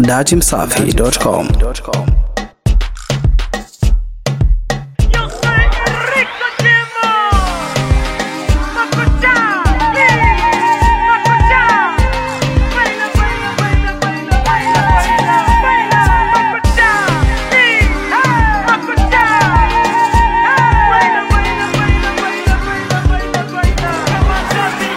datimsafi.com. Yo soy Rico Chemo. Makucha, Makucha. Baila, baila, baila, baila, baila, baila, baila. Makucha, Makucha. Baila, baila, baila, baila, baila, baila, baila.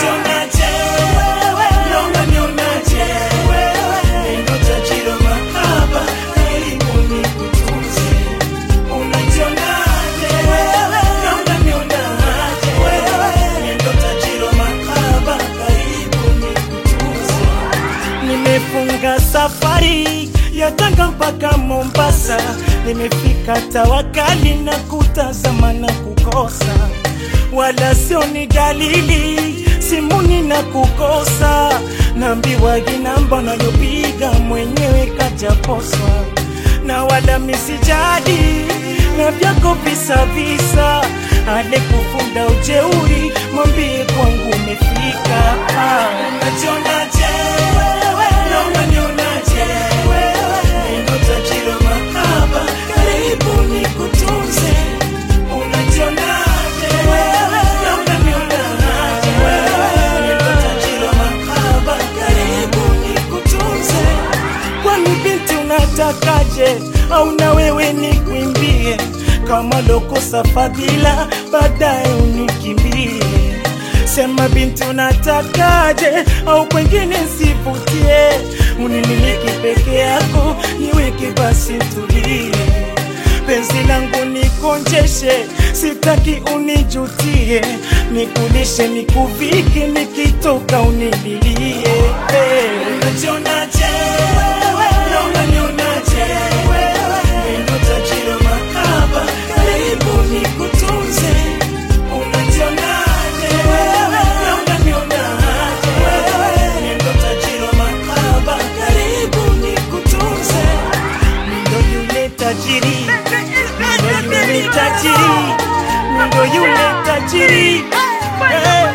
Nimefunga safari ya Tanga mpaka Mombasa, nimefika Tawakali na kutazama na kukosa, wala sio ni dalili simuni na kukosa, naambiwa ginamba nayopiga mwenyewe kajaposwa, na wala misijadi na vyako visa visa, ale kufunda ujeuri, mwambie kwangu umefika. Ah, unajionaje wewe? Na unanionaje wewe? Ndio tajiri wa mahaba, karibu nikutunze. Unajionaje wewe? Na unanionaje wewe? Ndio tajiri wa mahaba, karibu nikutunze. Kwani binti unatakaje? Au na wewe nikwimbie kama lokosa fadhila, baadaye unikimbie? Sema binti unatakaje? Au kwengine nsivutie? Unimiliki peke yako, niweke basi tulie penzi langu nikonjeshe, sitaki unijutie, nikulishe nikuvike, nikitoka unililie. Hey. Unajionaje wewe? Na unanionaje wewe? Ndio tajiri wa mahaba, karibu nikutunze. Unajionaje wewe? Na unanionaje wewe? Ndio tajiri wa mahaba, karibu nikutunze. Ndo yule tajiri, ndo yule tajiri, ndo yule tajiri. Eh.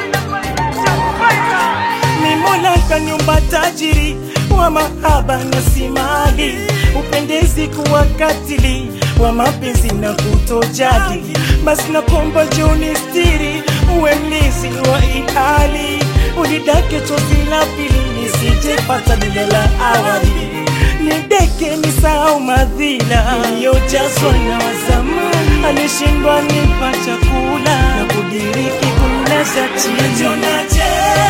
Ni Mola kaniumba tajiri wa mahaba na si mali, upendezi kuwa katili wa mapenzi na kutojali. Basi nakomba joni stiri, uwe mlizi wa ihali, unidake chozi la pili nisijepata lile la awali nideke nisahau madhila iliyojazwa na wazamani, alishindwa nipa chakula na kudiriki kumlaza chini.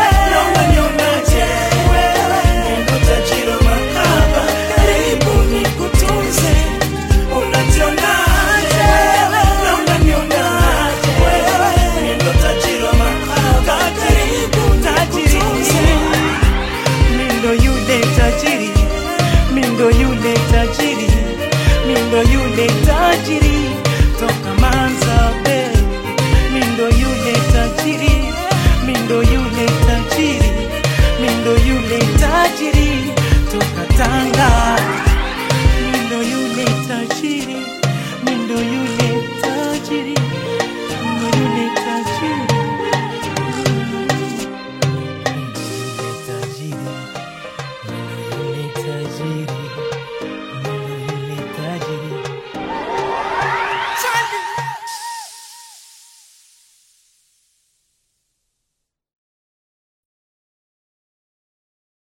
Mindo yule tajiri, mindo yule tajiri, mindo yule tajiri toka Manzabe, mindo yule tajiri, mindo yule tajiri, mindo yule tajiri toka Tanga.